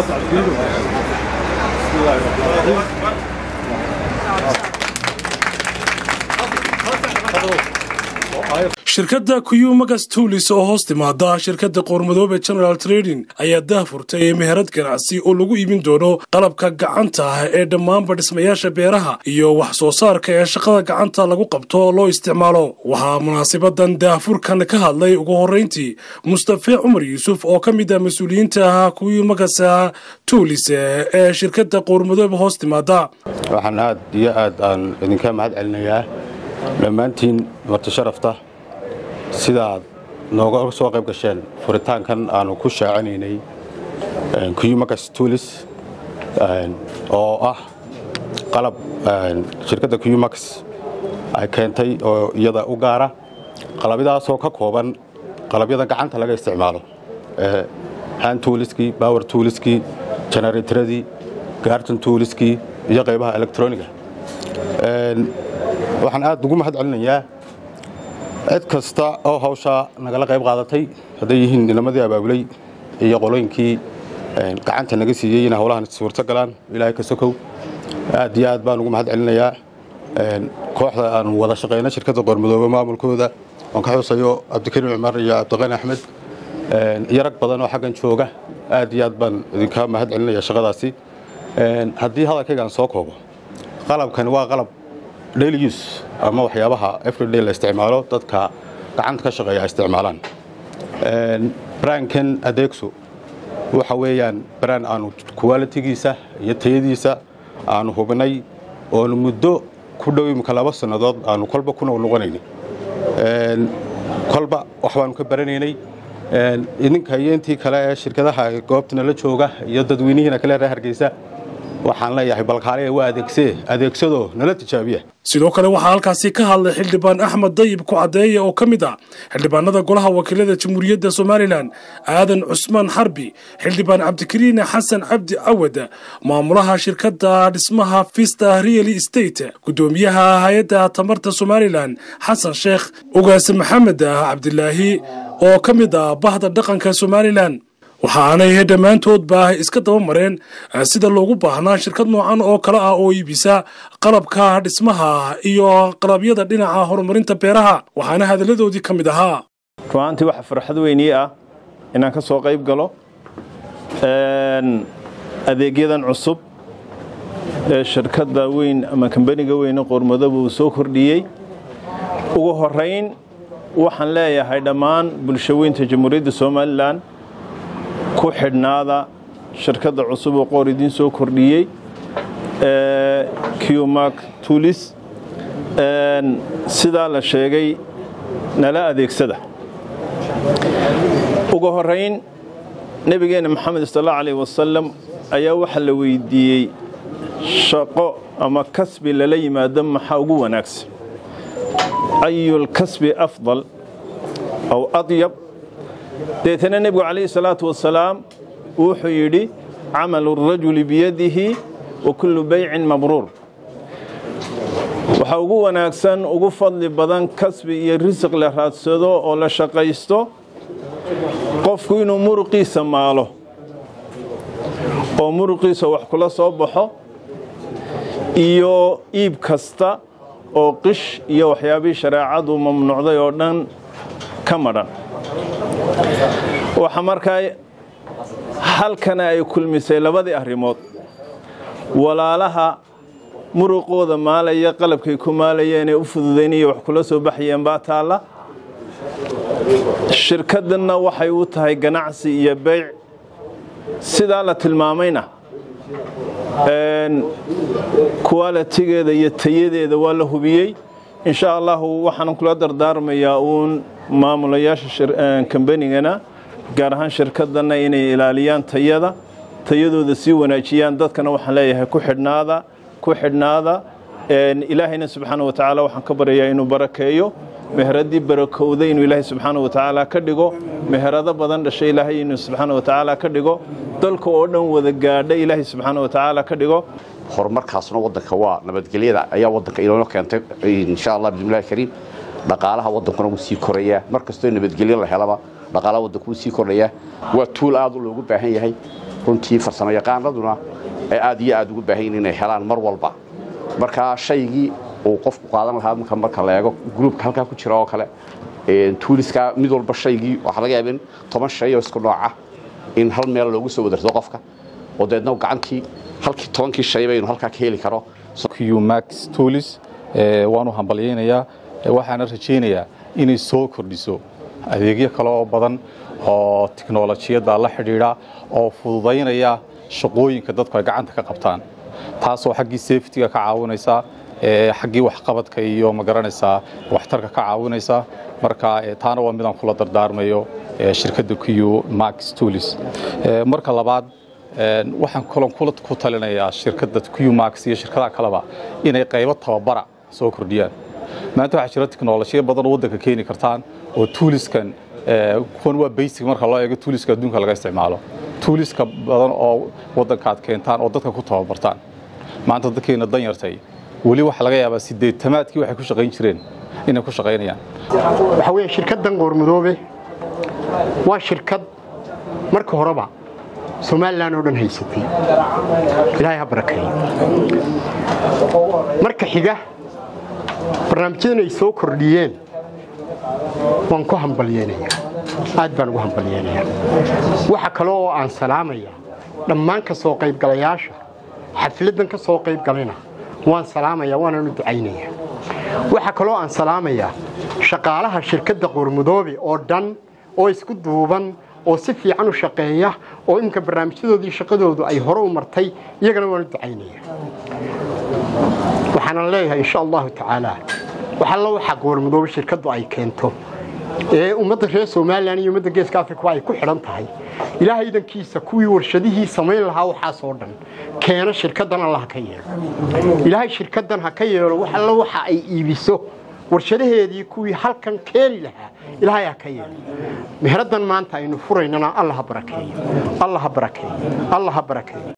shirkadda kuyumagas tuulis oo hoos timaada shirkadda qoormadoobe general trading ayaa daahfurtay meherad ganacsi oo lagu iibin doono qalabka gacanta ah ee dhammaanba dhismayaasha beeraha iyo wax soo saarka ee shaqada gacanta lagu qabto oo loo isticmaalo waxaa munaasabadan daahfurkan ka hadlay ugu horrayntii mustafe cumar yuusuf oo ka mid ah mas-uuliyiinta ah kuyumagas tuulis ee shirkadda qoormadoobe hoos timaada waxaan aad iyo aad aan idinka mahad celinayaa dhammaantiin marti sharafta sidaad nooga soo qayb gasheen furitaankan aanu ku shaacinaynay kuyumagas tuulis oo ah qalab shirkadda kuyumax ay keentay oo iyada u gaara qalabyadaasoo ka kooban qalabyada gacanta laga isticmaalo han tuuliskii bower tuuliskii generateradii gaarton tuuliskii iyo qaybaha electroniga waxaan aad ugu mahad celinayaa cid kasta oo hawshaa nagala qayb qaadatay hadday yihiin nimadii abaabulay iyo qolooyinkii gacanta naga siiyey inay howlahan suurto galaan ilaahay ka sokow aad iyo aad baan ugu mahad celinayaa kooxda aan wada shaqayna shirkadda qoormadoobe maamulkooda oon ka xusayo cabdikariim cumar iyo cabdiqani axmed iyo rag badan oo xaggan jooga aad iyo aad baan idinka mahad celinaya shaqadaasi haddii hadalkaygaan soo koobo qalabkani waa qalab daily use ama waxyaabaha everyday la isticmaalo dadka gacanta ka shaqeeya ay isticmaalaan braankan adeegso waxa weeyaan braan aanu qualitigiisa iyo tayadiisa aanu hubinay oonu muddo ku dhow imika laba sannadood aanu kolba ku noqnoqonaynay kolba wax baanu ka baranaynay idinka iyo intii kale ee shirkadaha goobtana la jooga iyo dadweynihiina kale reer hargeysa waxaan leeyahay balkaale waa adeegsee adeegsadoo nala tijaabiya sidoo kale waxaa halkaasi ka hadlay xildhibaan axmed dayib ku caddeeye oo ka mid ah xildhibaanada golaha wakiilada jamhuuriyadda somalilan aadan cusmaan xarbi xildhibaan cabdikariin xasan cabdi cawad maamulaha shirkadda dhismaha vista real estate guddoomiyaha hay-adda tamarta somalilan xasan sheekh ugaase maxamed cabdilaahi oo ka mid ah bahda dhaqanka somalilan waxaanay dhammaantoodba iska daba mareen sida loogu baahnaa shirkad noocan oo kale ah oo iibisa qalabka dhismaha iyo qalabyada dhinaca horumarinta beeraha waxaana hadalladoodii ka mid ahaa ruaantii waxa farxad weynii ah inaan ka soo qayb galo adeegyadan cusub ee shirkadda weyn ama kambaniga weyne qoormadaba uu soo kordhiyey ugu horayn waxaan leeyahay dhammaan bulshaweynta jamhuuriyadda somalilan ku xidhnaada shirkadda cusub oo qoor idiin soo kordhiyey qmak tuulis sidaa la sheegay nala adeegsada ugu horayn nebigeenna moxamed sal allau alayh wasalam ayaa waxaa la weydiiyey shaqo ama kasbi lala yimaado maxaa ugu wanaagsan ayulkasbi afdal aw adyab deetana nebigu calayhi salaatu wasalaam wuxuu yidhi camalu rajuli biyadihi wa kullu baycin mabruur waxaa ugu wanaagsan ugu fadli badan kasbi iyo risiq la raadsado oo la shaqaysto qofku inuu muruqiisa maalo oo muruqiisa wax kula soo baxo iyo iib kasta oo qish iyo waxyaabihii shareecadu mamnuucday oo dhan ka madhan waxaa markaa halkana ay kulmisay labadii arrimood walaalaha muruqooda maalaya qalabkay ku maalayeenee u fududaynaya wax kula soo baxayeen baa taalla shirkaddanna waxay u tahay ganacsi iyo beyc sidaa la tilmaamayna kuwalitigeeda iyo tayadeeda waa la hubiyey insha allahu waxaan kula dardaarmayaa uun maamulayaasha kambanigana gaar ahaan shirkaddanna inay ilaaliyaan tayada tayadooda sii wanaajiyaan dadkana waxaan leeyahay ku xidhnaada ku xidhnaada ilaahayna subxaana wa tacaala waxaan ka baryayaa inuu barakeeyo meheraddii barakowday inuu ilaahay subxaana wa tacaala ka dhigo meherado badan dhashay ilaahay inuu subxaana wa tacaala ka dhigo dalka oo dhan wada gaadha ilaahay subxaana wa tacaala ka dhigo horumarkaasna wadanka waa nabadgelyada ayaa wadanka inoo keentay insha allah bismillahi kariim dhaqaalaha wadankuna wuu sii korayaa mar kastoo nabadgelyo la helaba dhaqaalaha wadanku wuu sii kordhayaa waa tuul aad loogu baahan yahay runtii farsamo yaqaanaduna ay aad iyo aad ugu baahan yihiin inay helaan mar walba marka shaygii uu qofku qaadan lahaa marka marka la eego gruupka halkaa ku jira oo kale tuuliska mid walba shaygii waxaa laga yaaba in toban shay oo isku nooca in hal meel loogu soo wadarto qofka oo deedna gacantii halkii tobankii shay baynu halkaa ka heli karo max tuulis waanu hambalyaynayaa waxaana rajaynayaa inay soo kordhiso adeegyo kale oo badan oo tiknolojiyadda la xidhiidha oo fududaynaya shaqooyinka dadku ay gacanta ka qabtaan taasoo xaggii safetiga ka caawinaysa xaggii waxqabadka iyo magaranaysaa waxtarka ka caawinaysa marka taana waa midaan kula dardaarmayo shirkadda q max tuulis marka labaad waxaan kalon ku talinayaa shirkadda q max iyo shirkadaha kaleba inay qaybo tababara soo kordhiyaan maanta waxaa jira tiknolojiya badan oo waddanka keeni kartaan oo tuuliskan kuwan waa basic marka loo eego tuuliska adduunka laga isticmaalo tuuliska badan oo waddankaad keentaan oo dadka ku tababartaan maanta dadkeena danyartay weli waxaa laga yaabaa sideetamaadkii waxay ku shaqayn jireen inay ku shaqaynayaan waxaa weeye shirkaddan qoormadoobe waa shirkad marka horeba somalilan oo dhan haysatay ilaahay ha barakeeyo marka xiga barnaamijyadan ay soo kordhiyeen waan ku hambalyeynayaa aad baan ugu hambalyeynayaa waxa kale oo aan salaamayaa dhammaan ka soo qaybgalayaasha xafladdan ka soo qaybgalina waan salaamayaa waananu ducaynayaa waxaa kaloo aan salaamayaa shaqaalaha shirkadda qoormudoobe oo dhan oo isku duuban oo si fiican u shaqeeya oo iminka barnaamijyadoodii shaqadoodu ay hore u martay iyagana waanu ducaynayaa waxaanan leeyahay insha allahu tacaala waxalla waxa qoormudoobe shirkaddu ay keento ee ummadda reer somalilan iyo ummadda geeska africa ay ku xidhan tahay ilaahay idankiisa kuwii warshadihii samayn lahaa waxaasoo dhan keena shirkaddan alla ha ka yeelo ilaahay shirkaddan ha ka yeelo wax alla waxa ay iibiso warshadaheedii kuwii halkan keeni lahaa ilaahay ha ka yeelo mehraddan maanta aynu furaynana alla ha barakeeyo alla ha barakeeyo alla ha barakeeyo